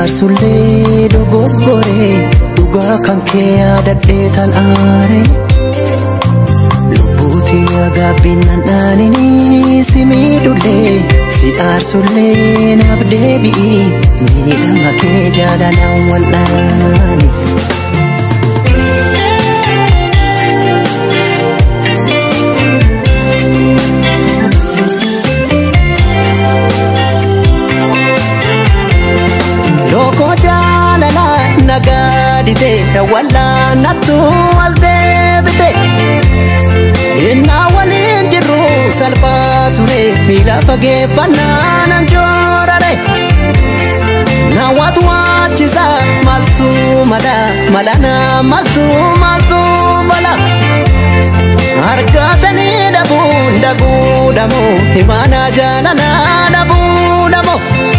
aarsullee dogoggoree dhugaa kan kee yaadadhee tan aare lubbuuti agaabbinan dhaaninii si miidhullee si aarsullee naaf deebi'i miidhama kee jaalalaan wal'aani. Lookoo jaalala nagaadite wallaanattu as deebite. Innaa waliin jirru salphaa ture miila fageeffannaa nan joorare. Naawwatu waachisa maltu mala malana maltu maltu bala. Argatanii dhabuun dhaguudhamu himaana jaalala dhabuudhamu.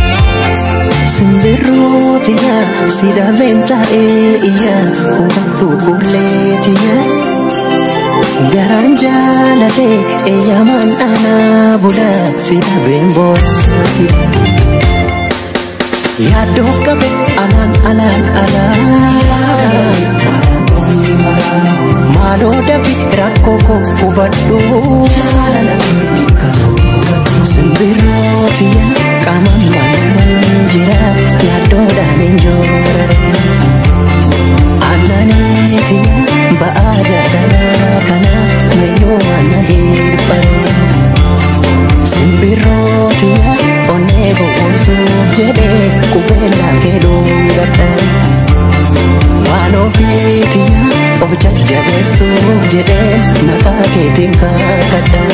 Simbirrootiya si dhabeen taa'ee iyya hubadhu qulleetiya. Garaan jaalate eeyyamaan dhaanaa bula si dhabeen boorasi. Yaaddoo qabe alaan alaan alaan. Maaloo dabi rakkoo koo hubadhu. Simbirrootiya qaama malumaan jira yaaddoodhaan hin joorare. Aannaneetiya ba'aa jaalalaa kana meyyoo ana hirpare. Simbirrootiya onnee boqonsuuf jedhee qubeellaa kee dhoongadha. Waan ofiitiya of jajjabeessuuf jedhee maqaa keetiin kakadha.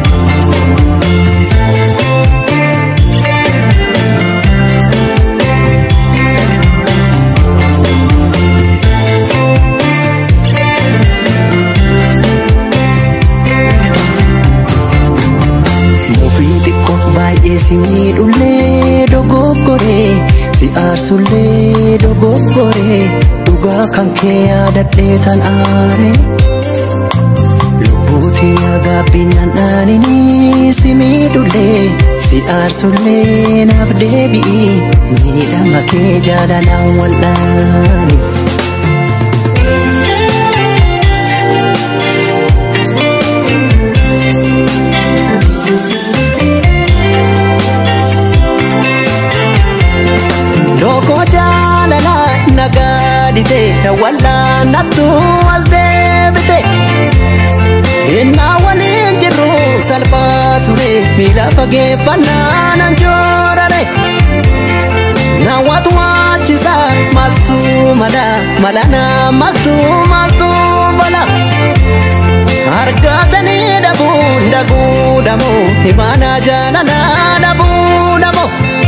Mufii xiqqoof baay'ee si miidhullee dogoggoree si aarsullee dogoggoree dhugaa kan kee yaadadhee tan aare. Lubbuuti agaabbinan dhaaninii si miidhullee si aarsullee naaf deebi'i miidhama kee jaalalaan wal'aani. Lookoo jaalala nagaadite wallaanattu as deebite. Innaa waliin jirru salphaa ture miila fageeffannaa nan joorare. Naawwatu waachisa maltu mala malana maltu maltu bala. Argatanii dhabuun dhaguudhamu himaana jaalala dhabuudhamu.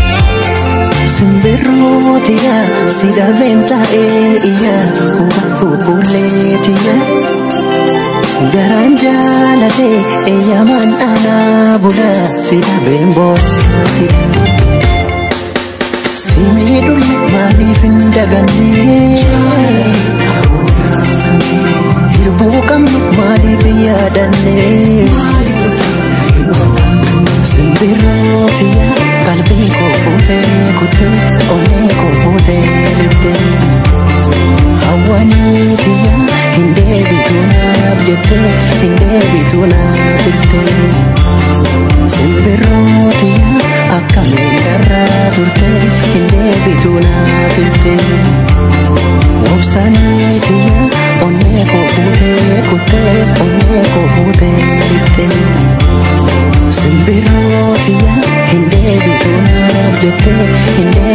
Simbirrootiya si dhabeen taa'ee iyya hubadhu qulleetiya. Garaan jaalate eeyyamaan dhaanaa bula si dhabeen boorasi. Si miidhulle maaliif hin daganne? Hirbuu qabnu maaliif hin yaadanne? Simbirrootiya qalbii koo fuutee kuttee onnee koo fuutee littee. Hawwaniitiya hin deebitu naaf jettee hin deebitu naaf jettee. Simbirrootiya akkamiin darraa turtee hin deebitu naaf jettee. Obsaniitiya onnee koo fuutee kuttee onnee koo fuutee littee. Simbirrootiya hin deebitu naaf jettee hin deebitu